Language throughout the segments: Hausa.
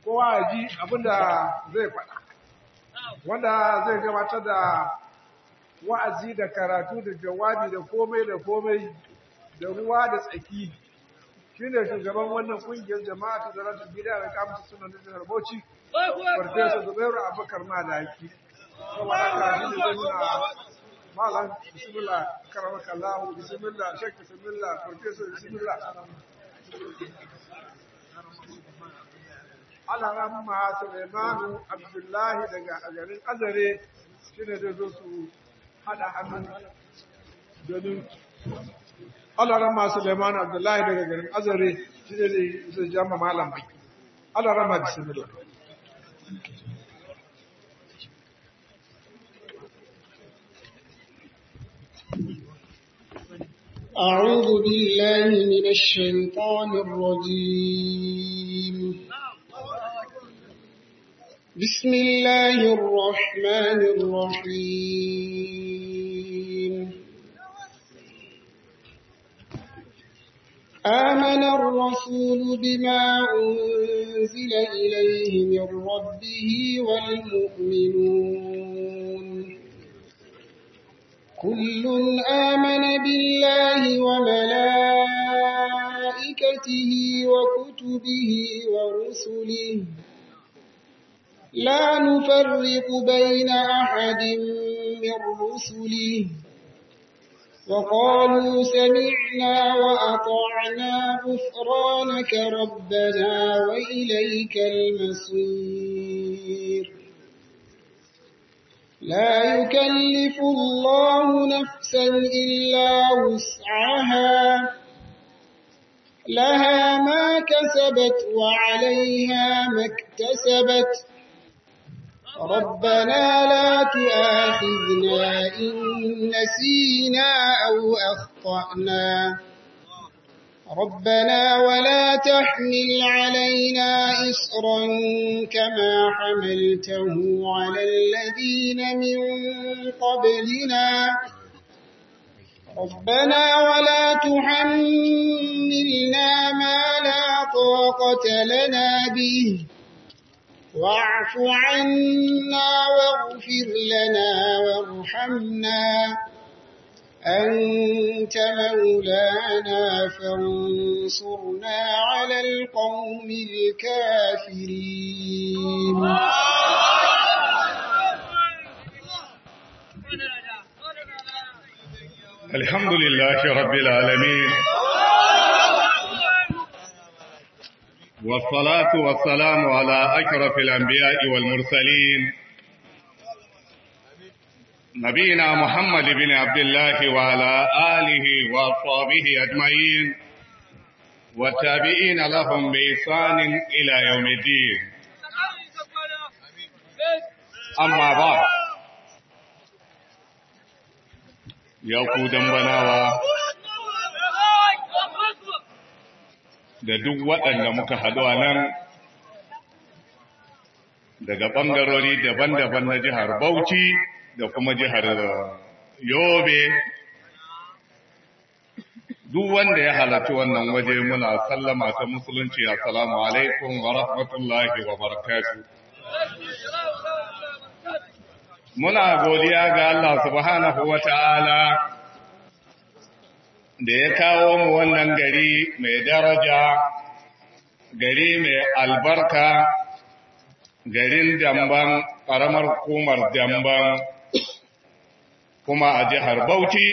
kowa ya ji abinda zai faɗa wanda zai gabatar da wa'azi da karatu da jawabi da komai da komai da ruwa da tsaki shine shugaban wannan kungiyar jama'a ta zarata gida da kamata suna da jihar Bauchi Farfesa Zubairu Abubakar Malaki kuma haka shi ne zai nuna malam bismillah karamaka Allah bismillah shek bismillah Farfesa bismillah ana ramma Sulaimanu Abdullahi daga garin Azare shine zai zo su hada hannu domin Allah rama Suleiman Abdullahi daga garin Azare shi ne zai jama malam bai. Allah rama bismillah. أعوذ بالله من الشيطان الرجيم بسم الله الرحمن الرحيم آمن الرسول بما أنزل إليه من ربه والمؤمنون كل آمن بالله وملائكته وكتبه ورسله لا نفرق بين أحد من رسله وقالوا سمعنا وأطعنا غفرانك ربنا وإليك المصير لا يكلف الله نفسا إلا وسعها لها ما كسبت وعليها ما اكتسبت ربنا لا تؤاخذنا إن نسينا أو أخطأنا ربنا ولا تحمل علينا إصرا كما حملته على الذين من قبلنا ربنا ولا تحملنا ما لا طاقة لنا به واعف عنا واغفر لنا وارحمنا أنت مولانا فانصرنا على القوم الكافرين الحمد لله رب العالمين والصلاة والسلام على أشرف الأنبياء والمرسلين نبينا محمد بن عبد الله وعلى آله وأصحابه أجمعين والتابعين لهم بإحسان إلى يوم الدين أما بعد ya ku dambanawa da duk waɗanda muka haɗu a nan daga ɓangarori daban-daban na jihar Bauchi da kuma jihar Yobe duk wanda ya halarci wannan waje muna sallama ta musulunci assalamu alaikum wa rahmatullahi wa barakatuh muna godiya ga Allah subhanahu wa ta'ala da ya kawo mu wannan gari mai daraja, gari mai albarka, garin damban ƙaramar hukumar damban kuma a jihar Bauchi,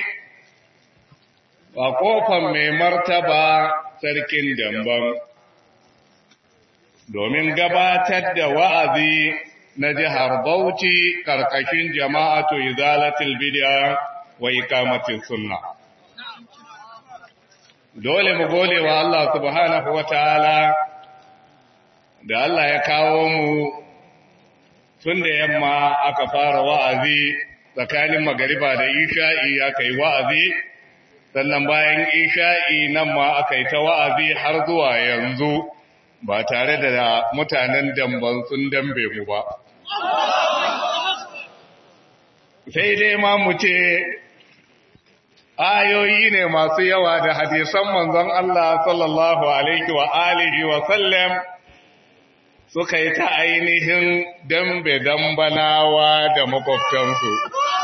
a ƙofar mai martaba sarkin damban, domin gabatar da wa'azi na jihar Bauchi karkashin jama'atu izalatul bid'a wa iqamatis sunna dole mu gode wa Allah subhanahu wataala da Allah ya kawo mu tun da yamma aka fara wa'azi tsakanin magariba da isha'i aka yi wa'azi sannan bayan isha'i nan ma aka yi ta wa'azi har zuwa yanzu ba tare da mutanen damban sun dambe mu ba sai dai ma mu ce ayoyi ne masu yawa da hadisan manzon Allah sallallahu alaihi wa alihi wa sallam suka yi ta ainihin dambe dambanawa da makwabtansu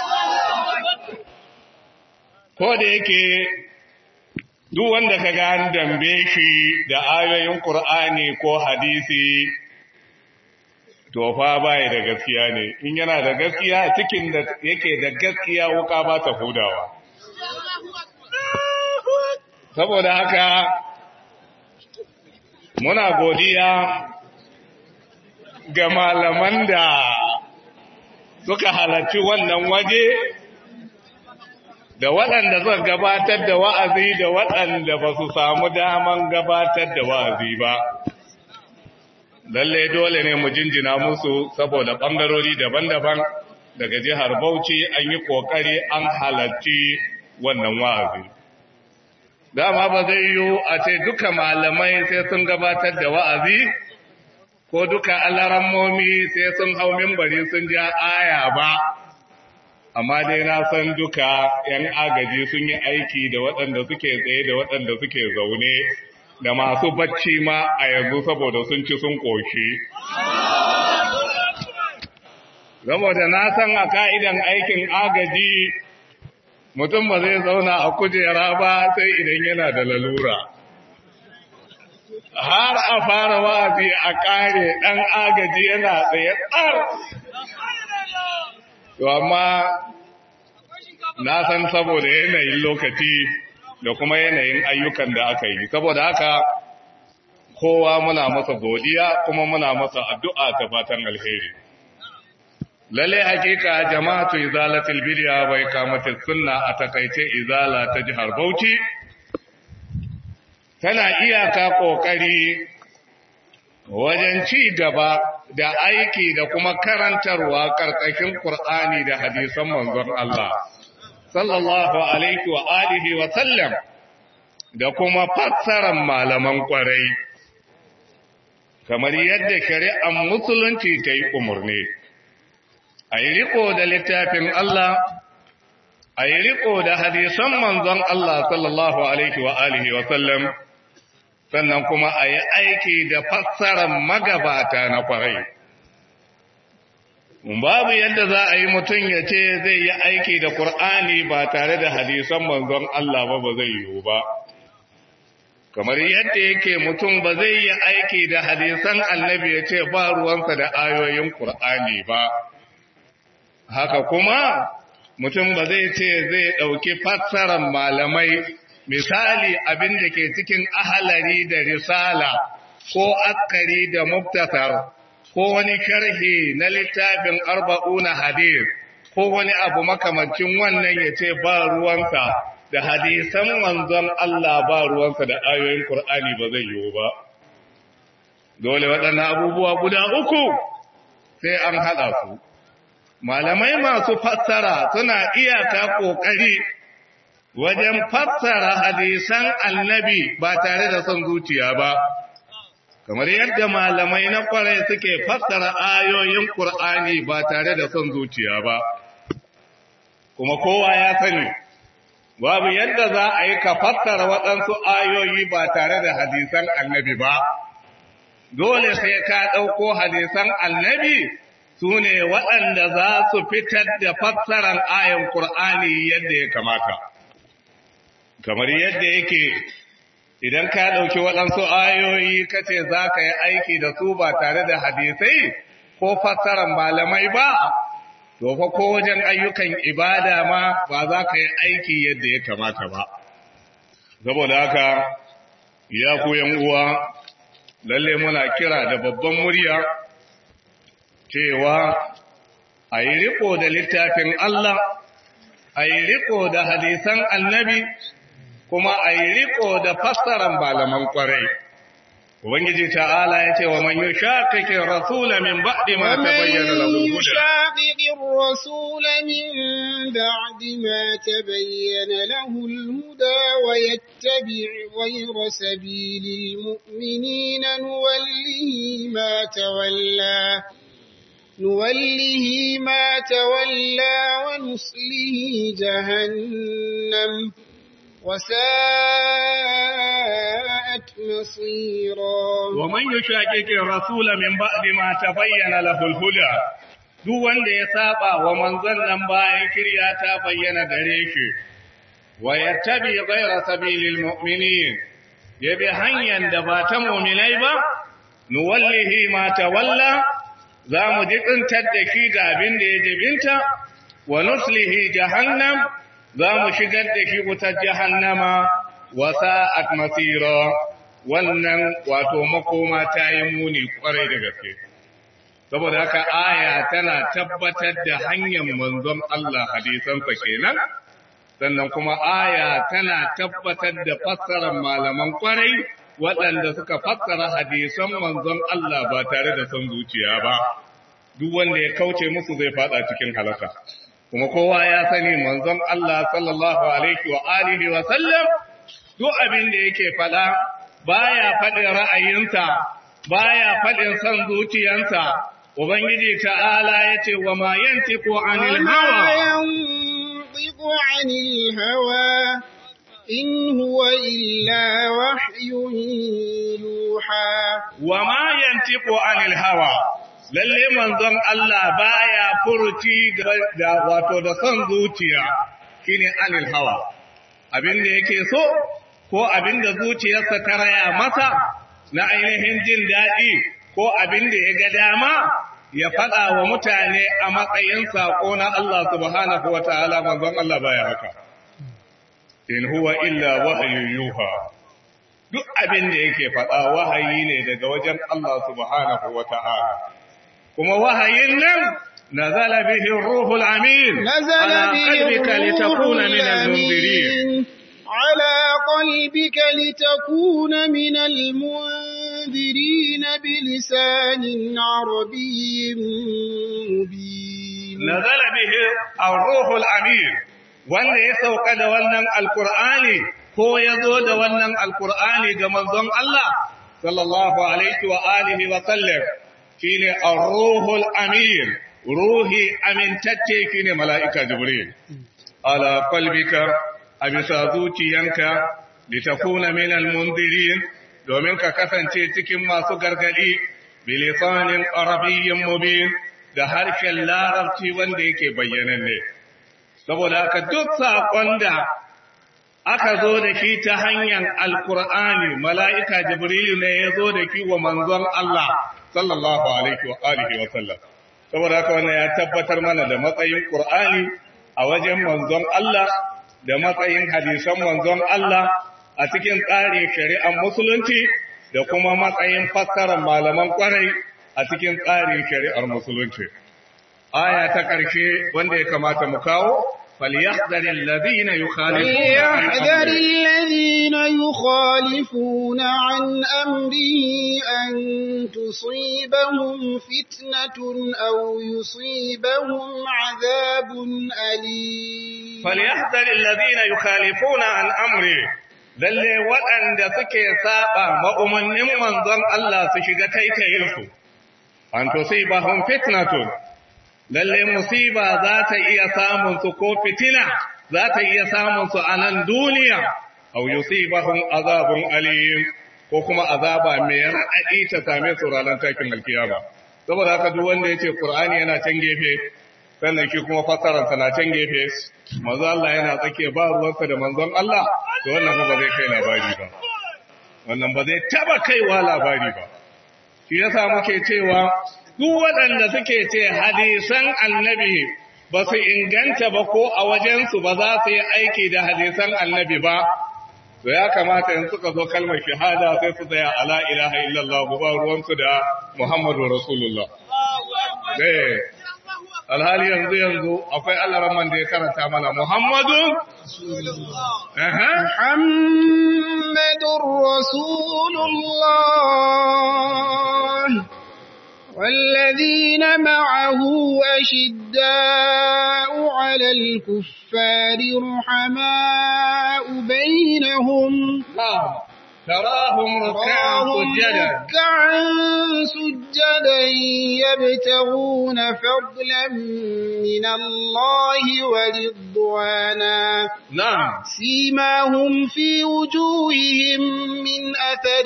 ko da yake duk wanda ka ga an dambe shi da ayoyin Qur'ani ko hadisi to fa bai da gaskiya ne in yana da gaskiya cikin da yake da gaskiya wuka ba ta hudawa saboda haka muna godiya ga malaman da suka halarci wannan waje da waɗanda suka gabatar da wa'azi da waɗanda ba su samu daman gabatar da wa'azi ba. Lalle dole ne mu jinjina musu saboda ɓangarori daban-daban daga jihar Bauchi an yi ƙoƙari an halarci wannan wa'azi. Dama ba zai yiwu a ce duka malamai sai sun gabatar da wa'azi, ko duka alarammomi sai sun hau mimbari sun ja aya ba. amma dai na san duka ‘yan agaji sun yi aiki da waɗanda suke tsaye da waɗanda suke zaune da masu bacci ma a yanzu saboda sun ci sun ƙoshi. Saboda na san a ka'idan aikin agaji mutum ba zai zauna a kujera ba sai idan yana da lalura. Har a fara wa'azi a ƙare ɗan agaji yana tsaye tsar To amma na san saboda yanayin lokaci da kuma yanayin ayyukan da aka yi, saboda haka kowa muna masa godiya kuma muna masa addu'a ta fatan alheri. Lalle hakika jama'atu izalatul bidiya bai kamata sunna a takaice izala ta jihar Bauchi, tana iyaka ƙoƙari wajen ci gaba da aiki da kuma karantarwa karkashin Qur'ani da hadisan manzon Allah sallallahu alaihi wa alihi wa sallam da kuma fassarar malaman kwarai kamar yadda shari'ar musulunci ta yi umarni a yi riko da littafin Allah a yi riko da hadisan manzon Allah sallallahu alaihi wa alihi wa sallam sannan kuma a yi aiki da fassarar magabata na kwarai. Babu yadda za a yi mutum ya ce zai yi aiki da Kur'ani ba tare da hadisan manzon Allah ba ba zai yiwu ba. Kamar yadda yake mutum ba zai yi aiki da hadisan annabi ya ce ba ruwansa da ayoyin Kur'ani ba. Haka kuma mutum ba zai ce zai ɗauki fassarar malamai misali abin da ke cikin ahalari da risala ko askari da muktasar ko wani sharhi na littafin arba'una hadis ko wani abu makamancin wannan ya ce ba ruwansa da hadisan manzon Allah ba ruwansa da ayoyin Kur'ani ba zai yiwu ba dole waɗannan abubuwa guda uku sai an haɗa su malamai masu fassara suna iyaka ƙoƙari wajen fassara hadisan annabi ba tare da son zuciya ba, kamar yadda malamai na kwarai suke fassara ayoyin Kur'ani ba tare da son zuciya ba, kuma kowa ya sani, babu yadda za a yi ka fassara waɗansu ayoyi ba tare da hadisan annabi ba, dole sai ka ɗauko hadisan annabi su ne waɗanda za su fitar da fassaran ayan Kur'ani yadda ya kamata. kamar yadda yake idan ka ɗauki waɗansu ayoyi kace za ka yi aiki da su ba tare da hadisai ko fassarar malamai ba, to fa ko wajen ayyukan ibada ma ba za ka yi aiki yadda ya kamata ba. Saboda haka, ya ku uwa, lalle muna kira da babban murya cewa a yi riko da littafin Allah, a yi riko da hadisan annabi, kuma a yi riko da fassaran malaman kwarai. Ubangiji ta'ala ya ce wa man yi shaƙaƙin rasula min baɗi ma ta bayyana lahul huda. shaƙiƙin rasula min ba'di ma ta bayyana lahul huda wa yattabi ghayra sabilil mu'minina nuwallihi ma tawalla نوله ما تولى ونصله جهنم وساءت وساءت مصيرا ومن يشاكك الرسول من بعد ما تبين له الهدى duk wanda ya saba wa manzon nan bayan kirya ta bayyana gare shi wa yattabi ghayra sabilil mu'minin ya bi hanyar da ba ta mu'minai ba nuwallihi ma tawalla za mu jikintar da shi ga abin da ya jibinta wa nuslihi jahannam za mu shigar da shi wutar jahannama wa sa'at masira wannan wato makoma ta yi muni kwarai da gaske saboda haka aya tana tabbatar da hanyar manzon Allah hadisansa kenan sannan kuma aya tana tabbatar da fassarar malaman kwarai waɗanda suka fassara hadisan manzon Allah ba tare da son zuciya ba duk wanda ya kauce musu zai fada cikin halaka kuma kowa ya sani manzon Allah sallallahu alaihi wa alihi wa sallam duk abin da yake fada baya faɗin ra'ayinsa baya faɗin son zuciyansa ubangiji ta'ala yace wa ma yantiqu anil hawa yantiqu anil hawa in huwa illa wahyun yuha wa ma yantiqu anil hawa lalle manzon Allah baya furuci da wato da son zuciya shine anil hawa abin da yake so ko abin da zuciyarsa ta raya masa na ainihin jin daɗi ko abin da ya ga dama ya faɗa wa mutane a matsayin saƙo na Allah subhanahu wa ta'ala manzon Allah baya haka in huwa illa wahayin yuha duk abin da yake faɗa wahayi ne daga wajen Allah subhanahu wa ta'ala kuma wahayin nan nazala bihi ruhul amin nazala bihi qalbika litakuna min al-munzirin ala qalbika litakuna min al-munzirin bilisanin arabiyyin mubin nazala bihi ar-ruhul amin wanda ya sauka da wannan alqur'ani ko ya zo da wannan alqur'ani ga manzon Allah sallallahu alaihi wa alihi wa sallam shine ar-ruhul amin ruhi amintacce shine mala'ika jibril ala qalbika abisa zuciyanka litakuna min almundirin domin ka kasance cikin masu gargadi bilisanin arabiyyin mubin da harshen larabci wanda yake bayyananne saboda haka duk saƙon da aka zo da shi ta hanyar alkur'ani mala'ika jibril ne ya zo da shi wa manzon Allah sallallahu alaihi wa alihi wa sallam saboda haka wannan ya tabbatar mana da matsayin Qur'ani a wajen manzon Allah da matsayin hadisan manzon Allah a cikin tsarin shari'ar musulunci da kuma matsayin fassarar malaman kwarai a cikin tsarin shari'ar musulunci aya ta ƙarshe wanda ya kamata mu kawo فليحذر الذين يخالفون فليحذر الذين يخالفون عن أمره أن تصيبهم فتنة أو يصيبهم عذاب أليم فليحذر الذين يخالفون عن أمره lalle waɗanda suke saba ma'umannin manzon Allah su shiga taitayinsu an tusibahum fitnatun lalle musiba za ta iya samun su ko fitina za ta iya samun su a nan duniya aw yusibahum azabun alim ko kuma azaba mai raɗaɗi ta same su ranar takin alkiyama saboda haka duk wanda yace qur'ani yana can gefe sannan shi kuma fassarar sa na can gefe manzo Allah yana tsake ba ruwansa da manzon Allah to wannan ba zai kai labari ba wannan ba zai taba kaiwa labari ba shi yasa muke cewa duk waɗanda suke ce hadisan annabi ba su inganta ba ko a wajensu ba za su yi aiki da hadisan annabi ba, to ya kamata in suka zo kalmar shahada sai su tsaya ala ilaha illallah ba ruwansu da Muhammadu Rasulullah. Eh, alhali yanzu yanzu akwai Allah da ya karanta mana Muhammadu? محمد رسول الله والذين معه أشداء على الكفار رحماء بينهم تراهم ركعا سجدا ركعا سجدا سجدا يبتغون فضلا من الله ورضوانا na'am سيماهم في وجوههم من أثر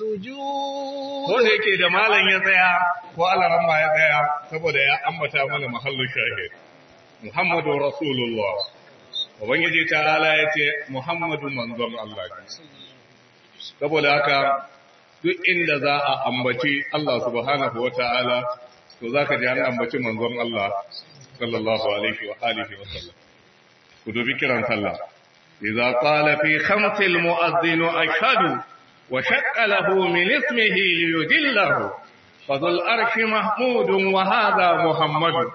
السجود ko da yake da malam ya tsaya ko alaran ma ya tsaya saboda ya ambata mana mahallin shahid Muhammadu Rasulullah Ubangiji ta'ala ya ce Muhammadu manzon Allah ne saboda haka duk inda za a ambaci Allah subhanahu wa ta'ala to za ka ji an ambaci manzon Allah sallallahu alaihi wa alihi wa sallam ku dubi kiran sallah idza qala fi khamsil mu'adhdhin ashhadu wa shaqqa lahu min ismihi liyudillahu fadul arshi mahmudun wa hadha muhammad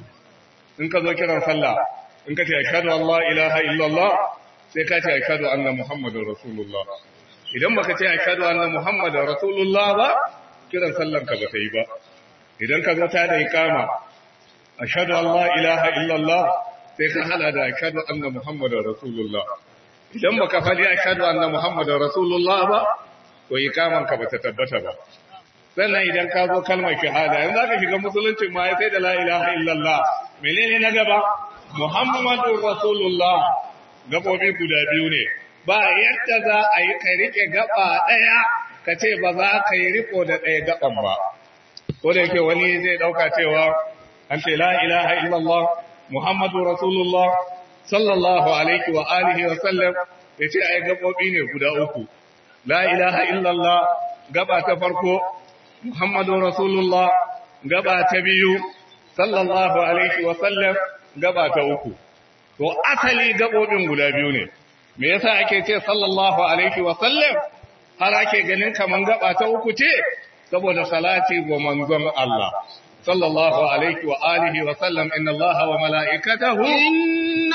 in ka zo kiran sallah in ka ce ashhadu an la ilaha illallah sai ka ce ashhadu anna muhammadar rasulullah idan baka ce ashhadu anna muhammadar rasulullah ba kiran sallan ka ba ta yi ba idan ka zo ta da iqama ashhadu an la ilaha illallah sai ka hada da ashhadu anna muhammadar rasulullah idan baka faɗi ashhadu anna muhammadar rasulullah ba to iqaman ka bata tabbata ba sannan idan ka zo kalmar shahada yanzu zaka shiga musulunci ma sai da la ilaha illallah menene na gaba muhammadur rasulullah gabobi guda biyu ne ba yadda za a yi kai rike gaba daya ka ce ba za ka yi riko da daya gaban ba ko da yake wani zai dauka cewa an ce la ilaha illallah muhammadur rasulullah sallallahu alaihi wa alihi wa sallam yace ai gabobi ne guda uku la ilaha illallah gaba ta farko muhammadur rasulullah gaba ta biyu sallallahu alaihi wa sallam gaba ta uku to asali gabobin guda biyu ne me yasa ake ce sallallahu alaihi wa sallam har ake ganin kaman gaba ta uku ce saboda salati ga manzon Allah sallallahu alaihi wa alihi wa sallam inna Allah wa mala'ikatahu إن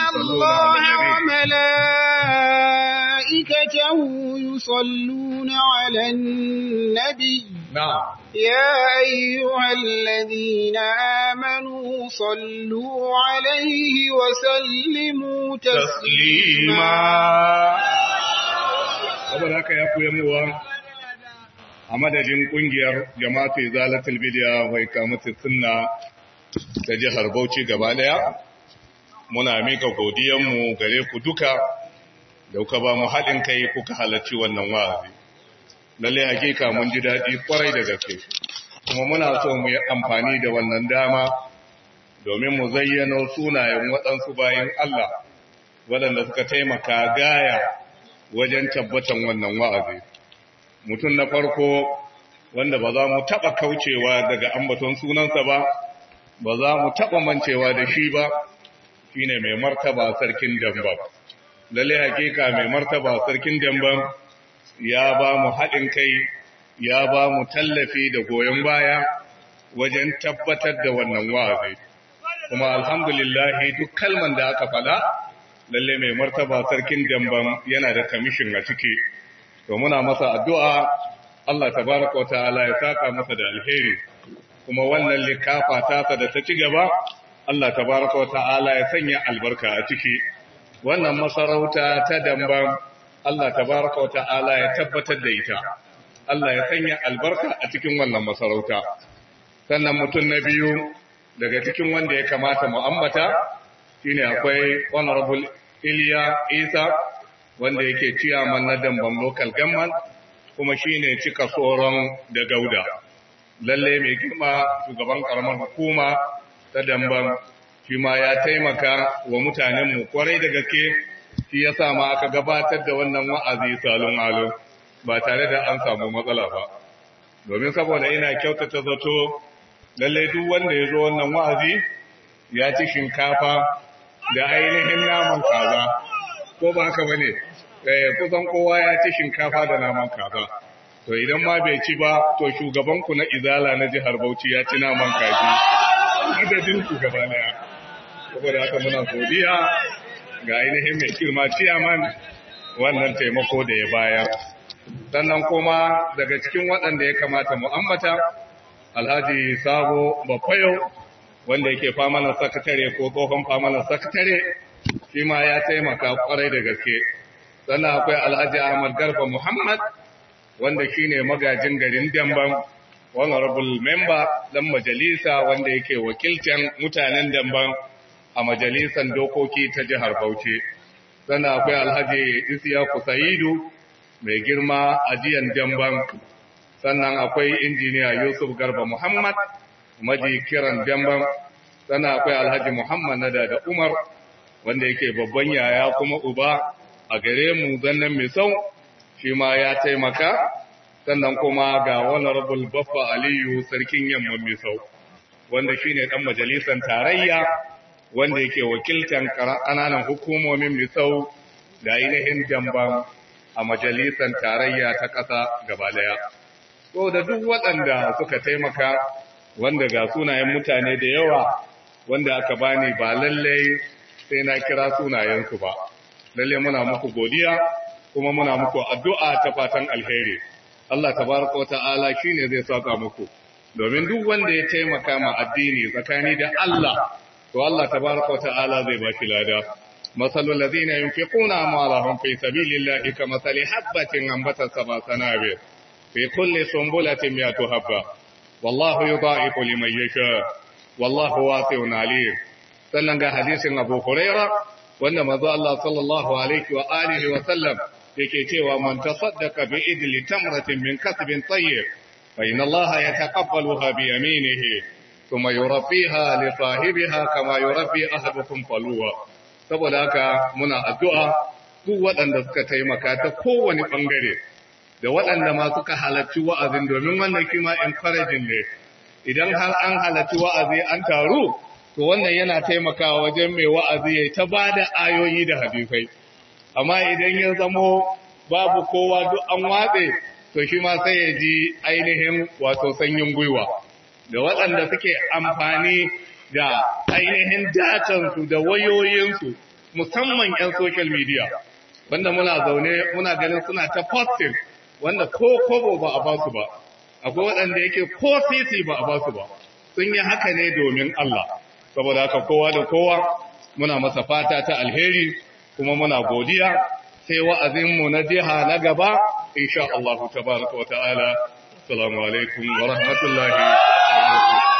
الله وملائكته يصلون على النبي na'am يا أيها الذين آمنوا صلوا عليه وسلموا taslima تسليما saboda haka ya koya muwa a madadin kungiyar jama'atu izalatul bid'a wa ikamatu sunna ta jihar Bauchi gaba daya muna mika godiyanmu gare ku duka da kuka ba mu haɗin kai kuka halarci wannan wa'azi lalle hakika mun ji daɗi kwarai da gaske kuma muna so mu yi amfani da wannan dama domin mu zayyano sunayen waɗansu bayan Allah waɗanda suka taimaka gaya wajen tabbatan wannan wa'azi. Mutum na farko wanda ba za mu taɓa kaucewa daga ambaton sunansa ba, ba za mu taɓa mancewa da shi ba, shi ne mai martaba sarkin damba. Lalle hakika mai martaba sarkin damba ya ba mu haɗin kai, ya ba mu tallafi da goyon baya wajen tabbatar da wannan wa'azi. Kuma alhamdulillahi duk kalman da aka faɗa, lalle mai martaba sarkin damban yana da kamishin a ciki to muna masa addu'a Allah tabaraka wa ta'ala ya saka masa da alheri kuma wannan likafa tasa da ta ci gaba Allah tabaraka wa ta'ala ya sanya albarka a ciki wannan masarauta ta damban Allah tabaraka wa ta'ala ya tabbatar da ita Allah ya sanya albarka a cikin wannan masarauta sannan mutum na biyu daga cikin wanda ya kamata mu ambata shine akwai honorable Iliya Isa wanda yake ciyaman na Damban local government kuma shine cika tsoron da Gauda lalle mai girma shugaban karamar hukuma ta Damban shi ma ya taimaka wa mutanen mu kwarai da gaske shi yasa ma aka gabatar da wannan wa'azi salon alo ba tare da an samu matsala ba domin saboda ina kyautata zato lalle duk wanda ya zo wannan wa'azi ya ci shinkafa da ainihin naman kaza ko ba haka bane eh kusan kowa ya ci shinkafa da naman kaza to idan ma bai ci ba to shugaban ku na izala na jihar Bauchi ya ci naman kaji adadin ku gaba daya saboda haka muna godiya ga ainihin mai kirma ciyaman wannan taimako da ya bayar sannan kuma daga cikin waɗanda ya kamata mu ambata alhaji sabo bafayo wanda yake famanar sakatare ko tsohon famanar sakatare shi ma ya taimaka kwarai da gaske sannan akwai alhaji ahmad garba muhammad wanda shine magajin garin damban honorable member dan majalisa wanda yake wakiltan mutanen damban a majalisan dokoki ta jihar Bauchi sannan akwai alhaji Isiyaku Sa'idu mai girma ajiyan damban sannan akwai injiniya Yusuf Garba Muhammad maji kiran damban sannan akwai alhaji Muhammad Nada da Umar wanda yake babban yaya kuma uba a gare mu zannan mai sau shi ma ya taimaka sannan kuma ga honorable baffa aliyu sarkin yamma mai sau wanda shi ne ɗan majalisar tarayya wanda yake wakiltan ƙananan hukumomin mai sau da ainihin jamban a majalisar tarayya ta ƙasa gaba daya so da duk waɗanda suka taimaka wanda ga sunayen mutane da yawa wanda aka bani ba lallai sai na kira sunayensu ba lalle muna muku godiya kuma muna muku addu'a ta fatan alheri Allah tabaraka wa ta'ala shine zai saka muku domin duk wanda ya taimaka ma addini tsakani da Allah to Allah tabaraka wa ta'ala zai ba shi lada masalul ladina yunfiquna amwalahum fi sabilillahi kamathali habatin anbatat sab'a sanabil fi kulli sunbulatin mi'atu habba wallahu yudha'ifu liman yasha wallahu wasi'un alim sannan ga hadisin Abu Hurairah wanda manzo Allah sallallahu alaihi wa alihi wa sallam yake cewa man tasaddaqa bi idli tamratin min kasbin tayyib fa inna Allah yataqabbaluha bi yaminihi thumma yurabbiha li sahibiha kama yurabbi ahadukum faluwa saboda haka muna addu'a duk waɗanda suka taimaka ta kowane bangare da waɗanda ma suka halarci wa'azin domin wannan kima encouraging ne idan har an halarci wa'azi an taru to wannan yana taimakawa wajen mai wa'azi ya ta ba da ayoyi da hadisai amma idan ya zamo babu kowa duk an watse to shi ma sai ya ji ainihin wato sanyin gwiwa da waɗanda suke amfani da ainihin datansu da wayoyinsu musamman 'yan social media wanda muna zaune muna ganin suna ta posting wanda ko kobo ba a basu ba akwai waɗanda yake ko sisi ba a basu ba sun yi haka ne domin Allah saboda haka kowa da kowa muna masa fata ta alheri kuma muna godiya sai wa'azinmu na jiha na gaba insha Allah tabaraka wa ta'ala assalamu alaikum wa rahmatullahi wa barakatuh